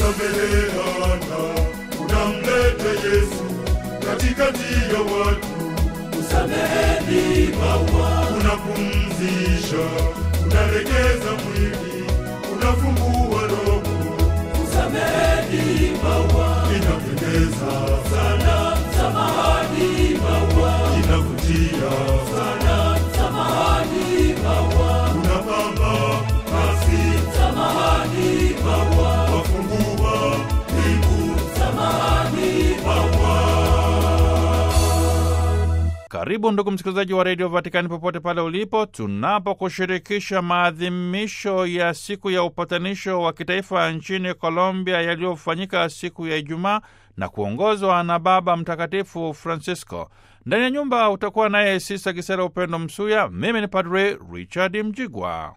kusameheana, unamleta Yesu katikati ya watu. Kusameheni maua, Unapumzisha, unalegeza mwili, unafungua roho, kusameheni maua, inapendeza sana samahani maua, inavutia sana samahani maua, unapamba nafsi samahani maua, wafungua mbingu samahani maua. Karibu ndugu msikilizaji wa redio Vatikani popote pale ulipo, tunapokushirikisha maadhimisho ya siku ya upatanisho wa kitaifa nchini Colombia yaliyofanyika siku ya Ijumaa na kuongozwa na Baba Mtakatifu Francisco. Ndani ya nyumba utakuwa naye Sisa Kisera Upendo Msuya. Mimi ni Padre Richard Mjigwa.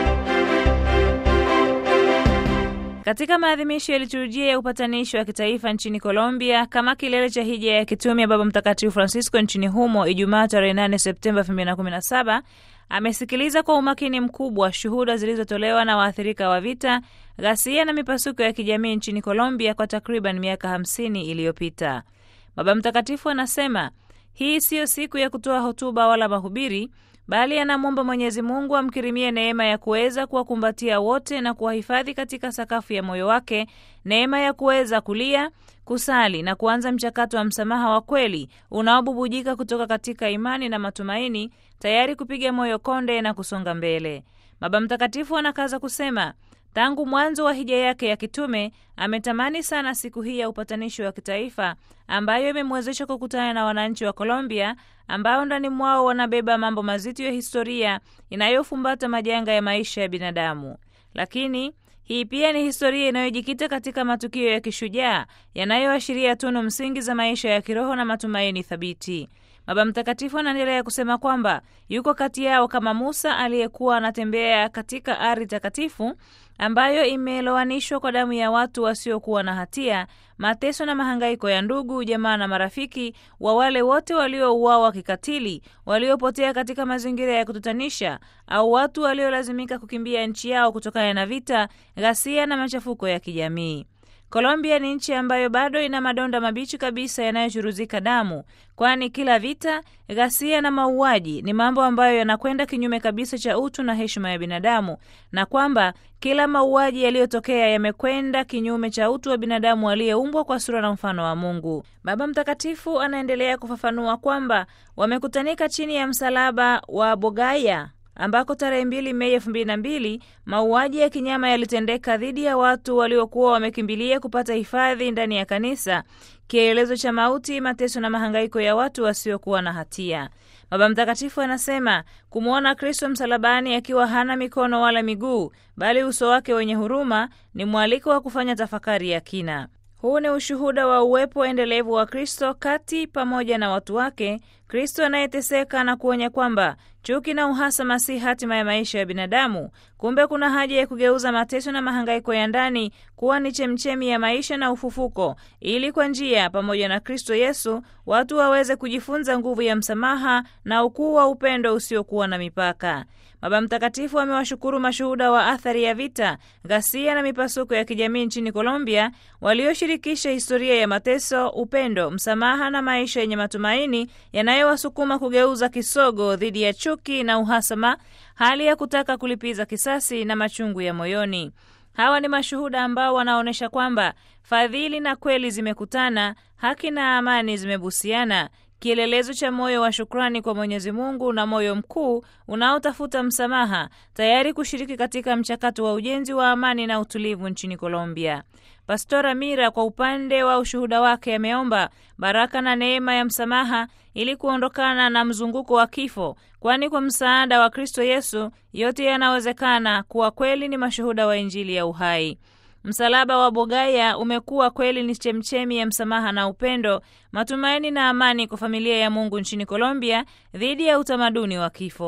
Katika maadhimisho ya liturujia ya upatanisho wa kitaifa nchini Colombia kama kilele cha hija ya kitume ya Baba Mtakatifu Francisco nchini humo Ijumaa tarehe 8 Septemba 2017, amesikiliza kwa umakini mkubwa shuhuda zilizotolewa na waathirika wa vita, ghasia na mipasuko ya kijamii nchini Colombia kwa takriban miaka 50 iliyopita. Baba Mtakatifu anasema hii siyo siku ya kutoa hotuba wala mahubiri bali anamwomba Mwenyezi Mungu amkirimie neema ya kuweza kuwakumbatia wote na kuwahifadhi katika sakafu ya moyo wake, neema ya kuweza kulia, kusali na kuanza mchakato wa msamaha wa kweli unaobubujika kutoka katika imani na matumaini, tayari kupiga moyo konde na kusonga mbele. Baba Mtakatifu anakaza kusema tangu mwanzo wa hija yake ya kitume ametamani sana siku hii ya upatanisho wa kitaifa ambayo imemwezesha kukutana na wananchi wa Colombia ambao ndani mwao wanabeba mambo mazito ya historia inayofumbata majanga ya maisha ya binadamu. Lakini hii pia ni historia inayojikita katika matukio ya kishujaa yanayoashiria tunu msingi za maisha ya kiroho na matumaini thabiti. Baba Mtakatifu anaendelea kusema kwamba yuko kati yao kama Musa aliyekuwa anatembea katika ardhi takatifu ambayo imelowanishwa kwa damu ya watu wasiokuwa na hatia, mateso na mahangaiko ya ndugu, jamaa na marafiki wa wale wote waliouawa kikatili, waliopotea katika mazingira ya kutatanisha, au watu waliolazimika kukimbia nchi yao kutokana na vita, ghasia na machafuko ya kijamii. Colombia ni nchi ambayo bado ina madonda mabichi kabisa yanayochuruzika damu, kwani kila vita, ghasia na mauaji ni mambo ambayo yanakwenda kinyume kabisa cha utu na heshima ya binadamu, na kwamba kila mauaji yaliyotokea yamekwenda kinyume cha utu wa binadamu aliyeumbwa kwa sura na mfano wa Mungu. Baba Mtakatifu anaendelea kufafanua kwamba wamekutanika chini ya msalaba wa Bogaya ambako tarehe mbili Mei elfu mbili na mbili mauaji ya kinyama yalitendeka dhidi ya watu waliokuwa wamekimbilia kupata hifadhi ndani ya kanisa, kielelezo cha mauti, mateso na mahangaiko ya watu wasiokuwa na hatia. Baba Mtakatifu anasema kumwona Kristo msalabani akiwa hana mikono wala miguu, bali uso wake wenye huruma ni mwaliko wa kufanya tafakari ya kina. Huu ni ushuhuda wa uwepo endelevu wa Kristo kati pamoja na watu wake, Kristo anayeteseka na kuonya kwamba chuki na uhasama si hatima ya maisha ya binadamu. Kumbe kuna haja ya kugeuza mateso na mahangaiko ya ndani kuwa ni chemchemi ya maisha na ufufuko, ili kwa njia pamoja na Kristo Yesu watu waweze kujifunza nguvu ya msamaha na ukuu wa upendo usiokuwa na mipaka. Baba Mtakatifu amewashukuru mashuhuda wa athari ya vita, ghasia na mipasuko ya kijamii nchini Colombia walioshirikisha historia ya mateso, upendo, msamaha na maisha yenye matumaini yanayowasukuma kugeuza kisogo dhidi ya chuki na uhasama, hali ya kutaka kulipiza kisasi na machungu ya moyoni. Hawa ni mashuhuda ambao wanaonyesha kwamba fadhili na kweli zimekutana, haki na amani zimebusiana, kielelezo cha moyo wa shukrani kwa Mwenyezi Mungu na moyo mkuu unaotafuta msamaha, tayari kushiriki katika mchakato wa ujenzi wa amani na utulivu nchini Colombia. Pastora Mira kwa upande wa ushuhuda wake ameomba baraka na neema ya msamaha ili kuondokana na mzunguko wa kifo, kwani kwa msaada wa Kristo Yesu yote yanawezekana. Kuwa kweli ni mashuhuda wa Injili ya uhai. Msalaba wa Bogaya umekuwa kweli ni chemchemi ya msamaha na upendo, matumaini na amani kwa familia ya Mungu nchini Colombia dhidi ya utamaduni wa kifo.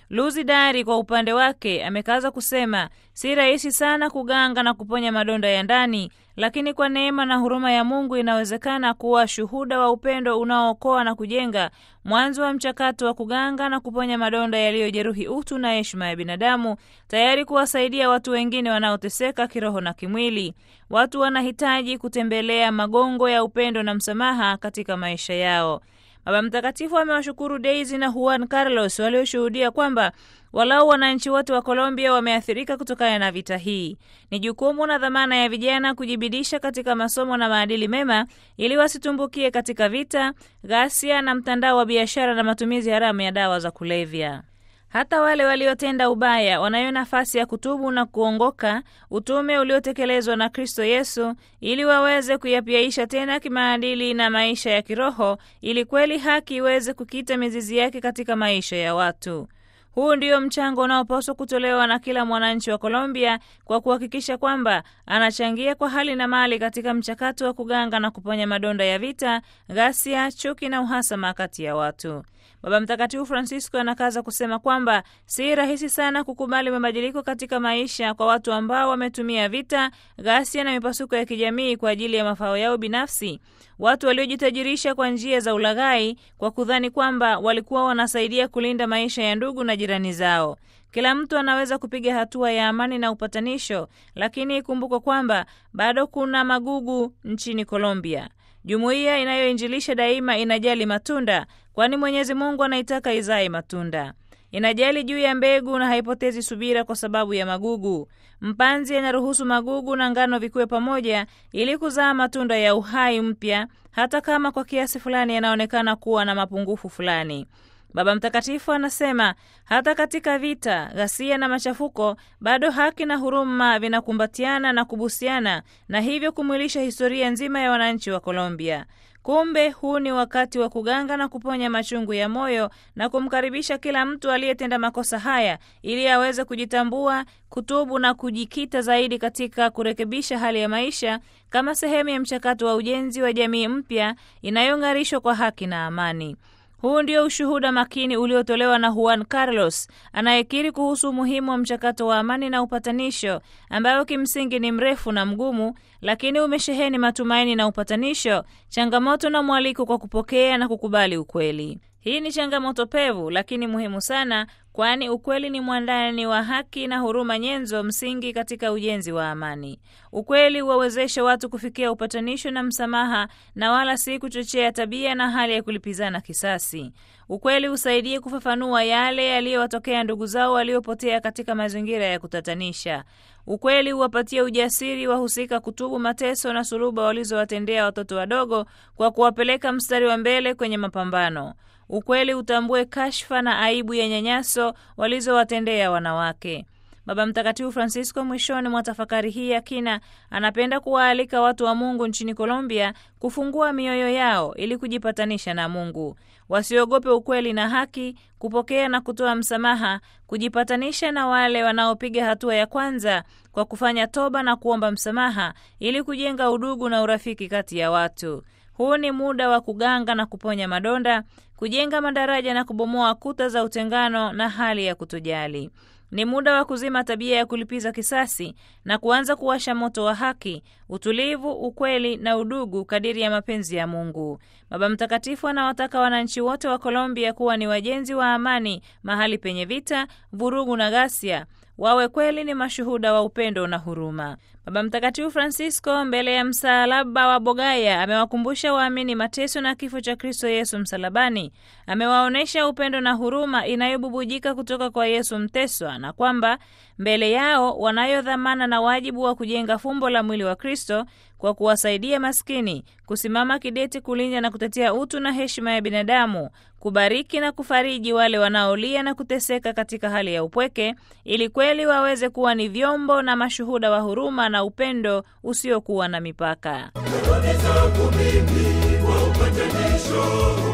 Luzi Dari kwa upande wake amekaza kusema si rahisi sana kuganga na kuponya madonda ya ndani, lakini kwa neema na huruma ya Mungu inawezekana kuwa shuhuda wa upendo unaookoa na kujenga, mwanzo wa mchakato wa kuganga na kuponya madonda yaliyojeruhi utu na heshima ya binadamu, tayari kuwasaidia watu wengine wanaoteseka kiroho na kimwili. Watu wanahitaji kutembelea magongo ya upendo na msamaha katika maisha yao. Baba Mtakatifu amewashukuru Daisy na Juan Carlos walioshuhudia kwamba walau wananchi wote wa Colombia wameathirika kutokana na vita hii. Ni jukumu na dhamana ya vijana kujibidisha katika masomo na maadili mema ili wasitumbukie katika vita, ghasia na mtandao wa biashara na matumizi haramu ya dawa za kulevya. Hata wale waliotenda ubaya wanayo nafasi ya kutubu na kuongoka utume uliotekelezwa na Kristo Yesu ili waweze kuyapiaisha tena kimaadili na maisha ya kiroho ili kweli haki iweze kukita mizizi yake katika maisha ya watu. Huu ndio mchango unaopaswa kutolewa na kila mwananchi wa Colombia kwa kuhakikisha kwamba anachangia kwa hali na mali katika mchakato wa kuganga na kuponya madonda ya vita, ghasia, chuki na uhasama kati ya watu. Baba Mtakatifu Francisco anakaza kusema kwamba si rahisi sana kukubali mabadiliko katika maisha kwa watu ambao wametumia vita, ghasia na mipasuko ya kijamii kwa ajili ya mafao yao binafsi, watu waliojitajirisha kwa njia za ulaghai kwa kudhani kwamba walikuwa wanasaidia kulinda maisha ya ndugu na jirani zao. Kila mtu anaweza kupiga hatua ya amani na upatanisho, lakini ikumbukwe kwamba bado kuna magugu nchini Colombia. Jumuiya inayoinjilisha daima inajali matunda, kwani Mwenyezi Mungu anaitaka izae matunda. Inajali juu ya mbegu na haipotezi subira kwa sababu ya magugu. Mpanzi anaruhusu magugu na ngano vikuwe pamoja ili kuzaa matunda ya uhai mpya, hata kama kwa kiasi fulani yanaonekana kuwa na mapungufu fulani. Baba Mtakatifu anasema hata katika vita, ghasia na machafuko, bado haki na huruma vinakumbatiana na kubusiana, na hivyo kumwilisha historia nzima ya wananchi wa Colombia. Kumbe huu ni wakati wa kuganga na kuponya machungu ya moyo na kumkaribisha kila mtu aliyetenda makosa haya ili aweze kujitambua, kutubu na kujikita zaidi katika kurekebisha hali ya maisha kama sehemu ya mchakato wa ujenzi wa jamii mpya inayong'arishwa kwa haki na amani. Huu ndio ushuhuda makini uliotolewa na Juan Carlos anayekiri kuhusu umuhimu wa mchakato wa amani na upatanisho, ambayo kimsingi ni mrefu na mgumu, lakini umesheheni matumaini na upatanisho, changamoto na mwaliko kwa kupokea na kukubali ukweli. Hii ni changamoto pevu lakini muhimu sana, kwani ukweli ni mwandani wa haki na huruma, nyenzo msingi katika ujenzi wa amani. Ukweli huwawezesha watu kufikia upatanisho na msamaha, na wala si kuchochea tabia na hali ya kulipizana kisasi. Ukweli husaidia kufafanua yale yaliyowatokea ndugu zao waliopotea katika mazingira ya kutatanisha. Ukweli huwapatia ujasiri wahusika kutubu mateso na suluba walizowatendea watoto wadogo kwa kuwapeleka mstari wa mbele kwenye mapambano. Ukweli utambue kashfa na aibu ya nyanyaso walizowatendea wanawake. Baba Mtakatifu Francisco mwishoni mwa tafakari hii ya kina anapenda kuwaalika watu wa Mungu nchini Colombia kufungua mioyo yao ili kujipatanisha na Mungu. Wasiogope ukweli na haki, kupokea na kutoa msamaha, kujipatanisha na wale wanaopiga hatua ya kwanza kwa kufanya toba na kuomba msamaha ili kujenga udugu na urafiki kati ya watu. Huu ni muda wa kuganga na kuponya madonda, kujenga madaraja na kubomoa kuta za utengano na hali ya kutojali. Ni muda wa kuzima tabia ya kulipiza kisasi na kuanza kuwasha moto wa haki, utulivu, ukweli na udugu kadiri ya mapenzi ya Mungu. Baba Mtakatifu anawataka wananchi wote wa Colombia kuwa ni wajenzi wa amani mahali penye vita, vurugu na ghasia wawe kweli ni mashuhuda wa upendo na huruma. Baba Mtakatifu Francisco mbele ya msalaba wa Bogaya amewakumbusha waamini mateso na kifo cha Kristo Yesu msalabani. Amewaonyesha upendo na huruma inayobubujika kutoka kwa Yesu mteswa, na kwamba mbele yao wanayo dhamana na wajibu wa kujenga fumbo la mwili wa Kristo kwa kuwasaidia maskini, kusimama kidete kulinda na kutetea utu na heshima ya binadamu, kubariki na kufariji wale wanaolia na kuteseka katika hali ya upweke, ili kweli waweze kuwa ni vyombo na mashuhuda wa huruma na upendo usiokuwa na mipaka. Narudi zangu mimi kwa upatanisho,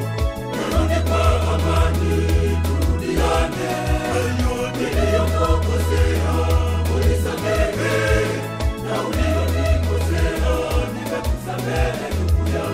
narudi kwa amani, turudiane. Niliyokukosea unisamehe, na ulionikosea nimekusamehe ndugu yangu.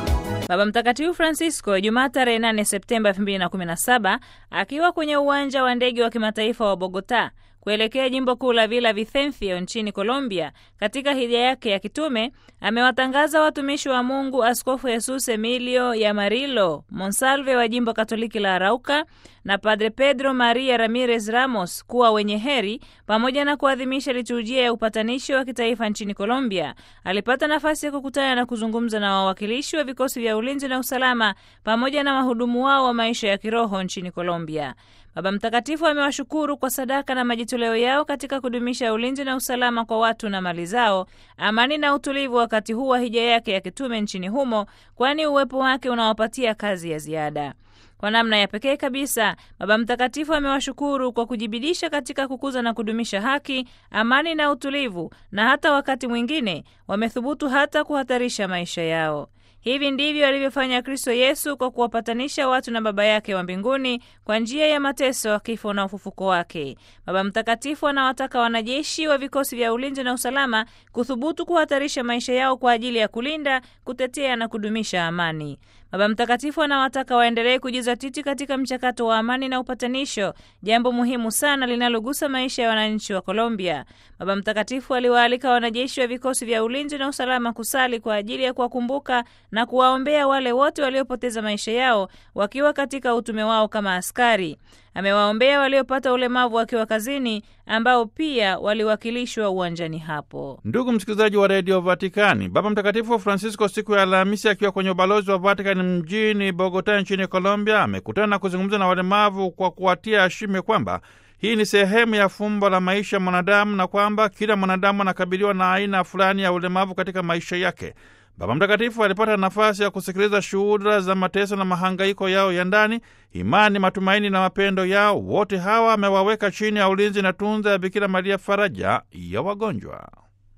Baba Mtakatifu Francisco Jumaa tarehe 8 Septemba 2017 akiwa kwenye uwanja wa ndege wa kimataifa wa Bogota kuelekea jimbo kuu la Villa Vicencio nchini Colombia, katika hija yake ya kitume amewatangaza watumishi wa Mungu Askofu Jesus Emilio Yamarilo Monsalve wa jimbo Katoliki la Arauca na Padre Pedro Maria Ramirez Ramos kuwa wenye heri, pamoja na kuadhimisha liturujia ya upatanisho wa kitaifa nchini Colombia. Alipata nafasi ya kukutana na kuzungumza na wawakilishi wa vikosi vya ulinzi na usalama pamoja na wahudumu wao wa maisha ya kiroho nchini Colombia. Baba Mtakatifu amewashukuru kwa sadaka na majitoleo yao katika kudumisha ulinzi na usalama kwa watu na mali zao, amani na utulivu wakati huu wa hija yake ya kitume nchini humo, kwani uwepo wake unawapatia kazi ya ziada. Kwa namna ya pekee kabisa, Baba Mtakatifu amewashukuru kwa kujibidisha katika kukuza na kudumisha haki, amani na utulivu, na hata wakati mwingine wamethubutu hata kuhatarisha maisha yao. Hivi ndivyo alivyofanya Kristo Yesu kwa kuwapatanisha watu na Baba yake wa mbinguni kwa njia ya mateso, kifo na ufufuko wake. Baba Mtakatifu anawataka wanajeshi wa vikosi vya ulinzi na usalama kuthubutu kuhatarisha maisha yao kwa ajili ya kulinda, kutetea na kudumisha amani. Baba Mtakatifu anawataka waendelee kujizatiti katika mchakato wa amani na upatanisho, jambo muhimu sana linalogusa maisha ya wananchi wa Colombia. Baba Mtakatifu aliwaalika wanajeshi wa vikosi vya ulinzi na usalama kusali kwa ajili ya kuwakumbuka na kuwaombea wale wote waliopoteza maisha yao wakiwa katika utume wao kama askari. Amewaombea waliopata ulemavu wakiwa kazini, ambao pia waliwakilishwa uwanjani hapo. Ndugu msikilizaji wa redio Vatikani, Baba Mtakatifu Francisco siku ya Alhamisi akiwa kwenye ubalozi wa Vatikani mjini Bogota nchini Colombia amekutana na kuzungumza na walemavu kwa kuwatia ashime kwamba hii ni sehemu ya fumbo la maisha ya mwanadamu na kwamba kila mwanadamu anakabiliwa na aina fulani ya ulemavu katika maisha yake. Baba Mtakatifu alipata nafasi ya kusikiliza shuhuda za mateso na mahangaiko yao ya ndani, imani, matumaini na mapendo yao. Wote hawa amewaweka chini ya ulinzi na tunza ya Bikira Maria, faraja ya wagonjwa.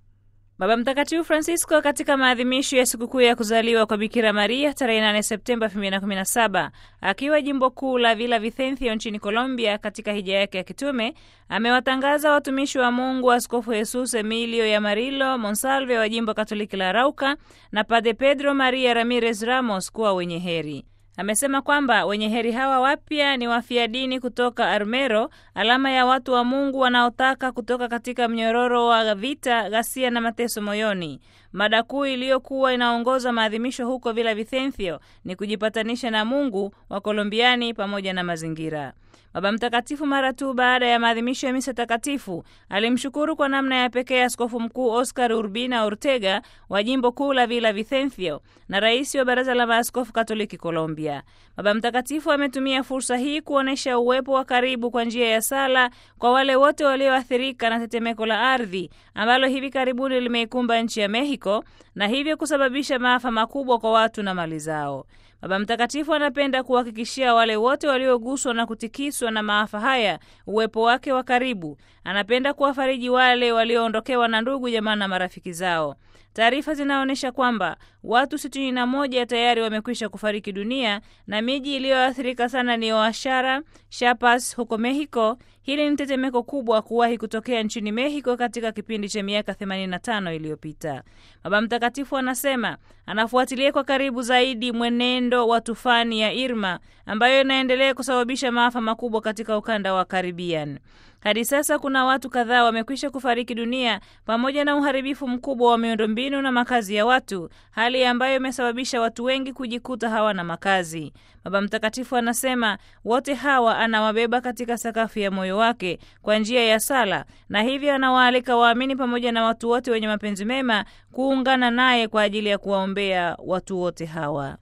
Baba Mtakatifu Francisco katika maadhimisho ya sikukuu ya kuzaliwa kwa Bikira Maria tarehe 8 Septemba 2017 akiwa jimbo kuu la Villa Vicencio nchini Colombia katika hija yake ya kitume amewatangaza watumishi wa Mungu Askofu Jesus Emilio Yamarilo Monsalve wa jimbo Katoliki la Arauca na Padre Pedro Maria Ramirez Ramos kuwa wenye heri. Amesema kwamba wenye heri hawa wapya ni wafia dini kutoka Armero, alama ya watu wa Mungu wanaotaka kutoka katika mnyororo wa vita, ghasia na mateso moyoni. Mada kuu iliyokuwa inaongoza maadhimisho huko Villa Vicencio ni kujipatanisha na Mungu wa Kolombiani pamoja na mazingira. Baba Mtakatifu mara tu baada ya maadhimisho ya misa takatifu alimshukuru kwa namna ya pekee Askofu Mkuu Oscar Urbina Ortega wa jimbo kuu la Villa Vicencio na rais wa Baraza la Maaskofu Katoliki Colombia. Baba Mtakatifu ametumia fursa hii kuonyesha uwepo wa karibu kwa njia ya sala kwa wale wote walioathirika na tetemeko la ardhi ambalo hivi karibuni limeikumba nchi ya Mexico na hivyo kusababisha maafa makubwa kwa watu na mali zao. Baba Mtakatifu anapenda kuhakikishia wale wote walioguswa na kutikiswa na maafa haya uwepo wake wa karibu. Anapenda kuwafariji wale walioondokewa na ndugu, jamaa na marafiki zao. Taarifa zinaonyesha kwamba watu sitini na moja tayari wamekwisha kufariki dunia na miji iliyoathirika sana ni Oaxaca, Chiapas huko Mexico. Hili ni tetemeko kubwa kuwahi kutokea nchini Mexico katika kipindi cha miaka 85 iliyopita. Baba Mtakatifu anasema anafuatilia kwa karibu zaidi mwenendo wa tufani ya Irma ambayo inaendelea kusababisha maafa makubwa katika ukanda wa Caribbean. Hadi sasa kuna watu kadhaa wamekwisha kufariki dunia pamoja na uharibifu mkubwa wa miundombinu na makazi ya watu, hali ambayo imesababisha watu wengi kujikuta hawana makazi. Baba Mtakatifu anasema wote hawa anawabeba katika sakafu ya moyo wake kwa njia ya sala, na hivyo anawaalika waamini pamoja na watu wote wenye mapenzi mema kuungana naye kwa ajili ya kuwaombea watu wote hawa.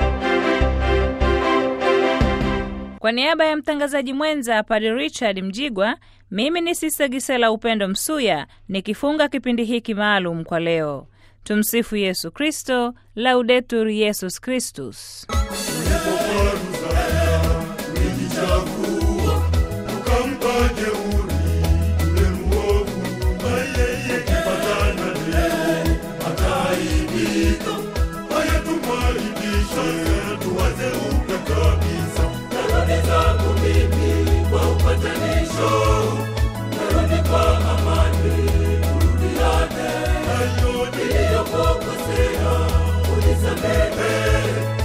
Kwa niaba ya mtangazaji mwenza Padre Richard Mjigwa, mimi ni Sista Gisela Upendo Msuya nikifunga kipindi hiki maalum kwa leo. Tumsifu Yesu Kristo, Laudetur Yesus Kristus. ulijichagua ukampa jeuri yule mwovu, ukipatana leo ataaibika. Haya, tumwaibishe, tuwaze upya kabisa. Narudi zangu mimi kwa upatanisho, narudi kwa amani, turudiane. Hayo ni Niliyokukosea unisamehe,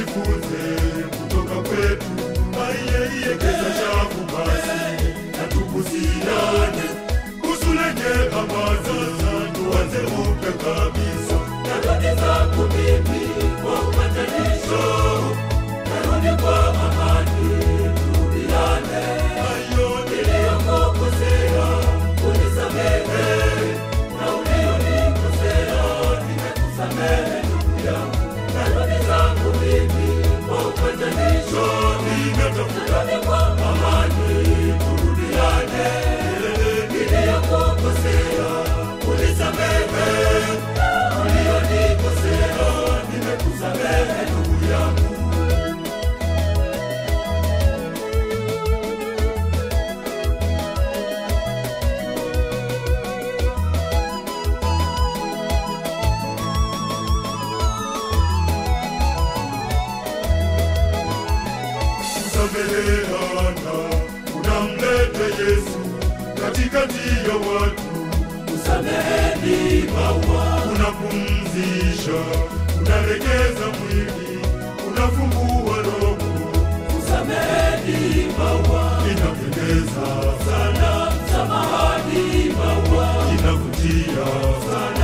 tujifunze kutoka kwetu aiyeiekeza shavu basi na tukusiane usulenge amazaza tuanze upya kabisa narudi zangu mimi kwa upatanisho narudi kwa amani turudiane niliyokukosea unisamehe na ulionikosea nimekusamehe ndugu yangu narudi zangu mimi kwa upatanisho narudi kwa amani turudiane niliyokukosea unisamehe ulionikosea nimekusamehe ndugu yangu kusameheana unamlete Yesu katikati ya watu, sameheni maua unapumzisha, unalegeza mwili, unafungua roho, sameheni maua inapendeza sana samahani maua inavutia sana